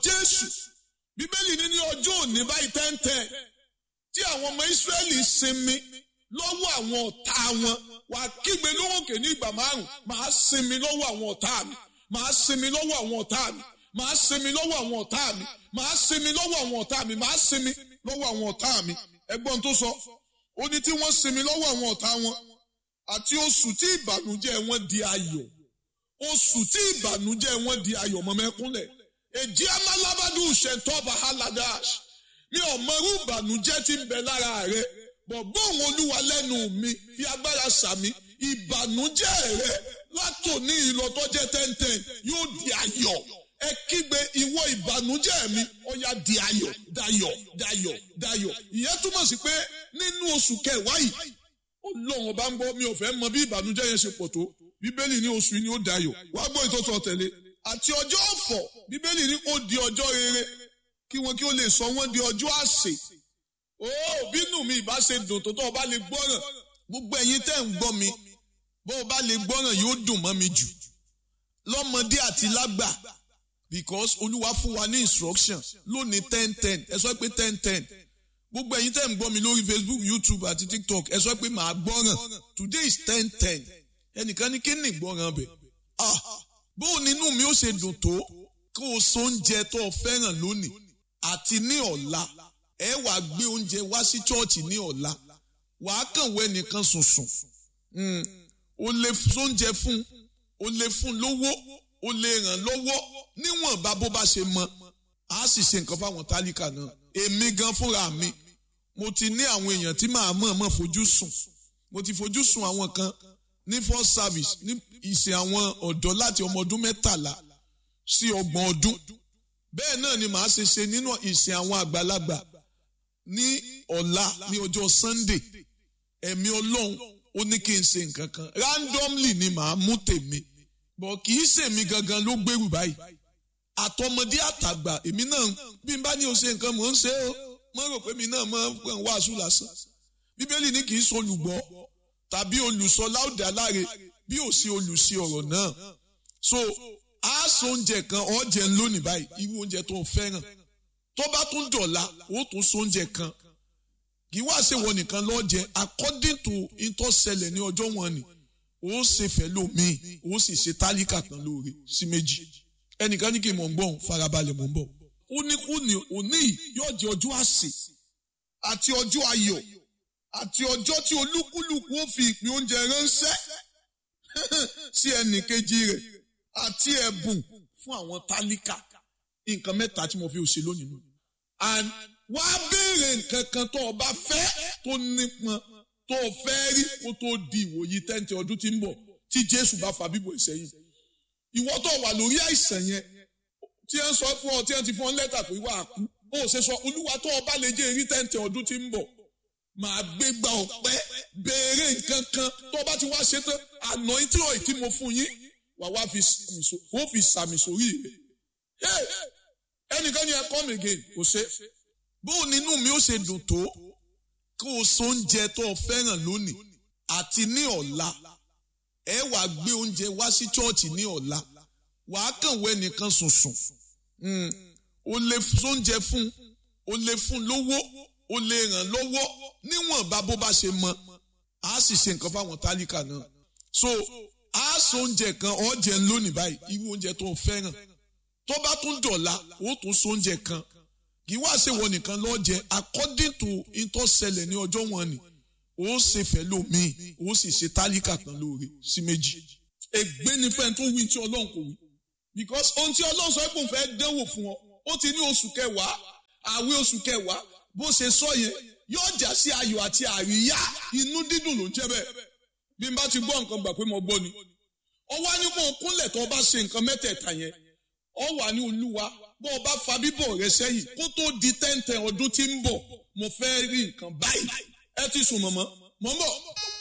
jésù bíbélì ní ní ọjọ́ òní báyìí tẹ́ńtẹ́ tí àwọn ọmọ ìsírẹ́lì sinmi lọ́wọ́ àwọn ọ̀tá wọn wàá kígbe lóhùnkè ní ìgbà márùn màá sinmi lọ́wọ́ àwọn ọ̀tá mi màá sinmi lọ́wọ́ àwọn ọ̀tá mi màá sinmi lọ́wọ́ àwọn ọ̀tá mi màá sinmi lọ́wọ́ àwọn ọ̀tá mi màá sinmi lọ́wọ́ àwọn ọ̀tá mi ẹgbọ́n tó sọ ó ní tí wọ́n sinmi lọ́wọ́ àwọn ọ̀tá wọn àti oṣù tí ìbànújẹ́ wọn di ayọ̀ oṣù tí ìbànújẹ́ wọn di ayọ̀ mọ́mẹ́kúnlẹ̀ èjì amálábádùn ṣètọ́ba haladash mi ò mọrú ìbànújẹ́ tí ń bẹ lára rẹ bọ̀ gbóhùn olúwa lẹ́nu mi fi agbára sàmì ìbànújẹ́ rẹ látòní ìlọtọ́jẹ́ tẹ́ntẹ́n yóò di ayọ̀ ẹ kígbe ìwọ ìbànújẹ́ mi ó yá di ayọ̀ dayọ̀ dayọ̀ dayọ̀ ìyẹn túmọ̀ sí pé nínú oṣù kẹwàá yìí ọlọ́run ọba ń gbọ́ mi ò fẹ́ mọ bí ìbànújẹ́ yẹn ṣe pọ̀ tó bíbélì ní oṣù yìí ni ó dayọ̀ wá gbọ́ ìtọ́sọ tẹ̀lé àti ọjọ́ ọ̀fọ̀ bíbélì ní ó di ọjọ́ rere kí wọn kí ó lè sọ wọn di ọjọ́ àsè ó bínú mi ìbá ṣe dùn tó tó o bá lè gbọ́ràn gbogbo ẹ̀yin tẹ́ ń gbọ́ mi bó o bá lè gbọ́ràn yóò dùn mọ́ mi jù lọ́mọdé àti lágbà because olúwa fún wa ní instruction lónìí ten ten ẹ sọ pé ten ten gbogbo ẹ̀yin tẹ́ ń gbọ́ mi lórí facebook youtube àti tiktok ẹ sọ pé màá gbọ́ràn today is ten ten ẹnìkan ní kí ni ìgbọ́ràn bẹ̀ ah bó o nínú mi ó ṣe dùn tó kó o so oúnjẹ tó o fẹ́ràn lónìí àti ní ọ̀la ẹ wàá gbé oúnjẹ wá sí chọ́ọ̀chì ní ọ̀la wàá kàn wọ ẹnìkan sùnsùn o lè sóúnjẹ fún o lè fún lówó o lè ràn lọ́wọ́ níwọ̀nba bó bá ṣe mọ a sì ṣe nǹkan fáwọn tálíkà náà èmi gan fúnra mi mo ti ní àwọn èèyàn tí màá mọ̀ mọ̀ fojú sùn mo ti fojú sùn àwọn kan ní first service ní ìsìn àwọn ọ̀dọ́ láti ọmọ ọdún mẹ́tàlá sí ọgbọ̀n ọdún bẹ́ẹ̀ náà ni màá ṣe ṣe nínú ìsìn àwọn àgbàlagbà ní ọ̀la ní ọjọ́ sunday ẹ̀mí ọlọ́run ó ní kí n ṣe nǹkan kan randomly ni màá mú tèmi bọ̀ kì í ṣèmi gangan ló gbèrú báyìí àtọmọdé àtàgbà èmi náà bí n bá ní o ṣe nǹkan mò ń ṣe o mo rò pé mi náà máa ń pè ń wàásù lásán bíbélì ní kì í ṣe olùgbọ́ tàbí olùsọ láòdà láre bí ò sí olùsí ọ̀rọ̀ náà so a sọ oúnjẹ kan ọ̀jẹ̀ ń lónìí báyìí irú oúnjẹ tó o fẹ́ràn tó bá tún dọ̀la ó tún sọ oúnjẹ kan kì í wá ṣe wọ nìkan lọ́jẹ according to ìtọ́sẹlẹ̀ ní ọjọ́ wọn ni ó ṣe fẹ́ lómìn ó sì ṣe tálíkà kan lóore sí méjì ẹnìkan ní kí n mọ̀ ń gbọ́n farabalẹ̀ mọ̀ ń bọ̀ ó ní kú ní òní yóò jẹ́ ọjọ́ àsè àti ọjọ́ ayọ̀ àti ọjọ́ tí olúkúlùkù ó fi ìpín oúnjẹ ránṣẹ́ sí ẹnì kejì rẹ̀ àti ẹ̀bùn fún àwọn tálíkà nǹkan mẹ́ta tí mo fi òṣè lónìí nù. and wá béèrè nǹkan kan tó o bá fẹ́ tó nípọn tó o fẹ́ rí kó tó di ìwòyí tẹ́ǹtì ọdún tí ń bọ̀ tí Jésù bá fa bíbọ̀ ìsẹ́yìn. ìwọ tó wà lórí àìsàn yẹn tí ẹ ń sọ fún ọ tí ẹ ti fún ọ lẹ́tà pé wà á kú ó ṣe sọ olúwa tó o bá lè jẹ́ èrí tẹ́ǹtì ọdún tí ń bọ̀ màá gbé gba ọ̀pẹ béèrè nǹkan kan tó o bá ti wá ṣe tán àná tí ò tí mo fún yín wà wá fi sàmì sórí rẹ̀ ẹnìkan ní ẹ come again kò ṣe bóun nínú mi ó ṣe dùn tó kó o so oúnjẹ tó o fẹ́ràn lónìí àti ní ọ̀la ẹ wàá gbé oúnjẹ wá sí chọ́ọ̀chì ní ọ̀la wàá kàn wọ ẹnìkan sùnsùn o lè sóúnjẹ fún o lè fún lówó o lè ràn lọ́wọ́ níwọ̀nba bó bá ṣe mọ a sì ṣe nǹkan fáwọn tálíkà náà so a so oúnjẹ kan ọ̀jẹ̀ ń lónìí báyìí irú oúnjẹ tó o fẹ́ràn tó bá tún dọ̀la ó tún so oúnjẹ kan kì í wá ṣe wọ nìkan lọ́jẹ according to ìtọ́sẹlẹ̀ ní ọjọ́ wọn ni ó ṣe fẹ́ lómìn ó sì ṣe tálíkà kan lóore sí méjì. ègbé ni fẹ́ẹ́ tó wí tí ọlọ́run kò wí because ohun tí ọlọ́run sọ pé òun fẹ́ dánwò fún ọ ó ti ní oṣù kẹwàá àwẹ̀ oṣù kẹwàá bó ṣe sọ yẹn yóò já sí ayọ̀ àti àríyá inú dídùn ló ń jẹ́ bẹ́ẹ̀ bí n bá ti gbọ́ nǹkan gbà pé mo gbọ́ ni ó wá ní kó o kúnlẹ̀ tó o bá ṣe nǹkan mẹ́tẹ̀ẹ̀ta yẹn ó wà ní olúwa bó o bá fa bíbọ̀ rẹ sẹ́yìn kó tó di tẹ́ǹtẹ̀ ọdún tí ń bọ̀ mo fẹ́ rí nǹkan báyìí ẹ ti sùn mọ̀mọ́ mọ̀ ń bọ̀.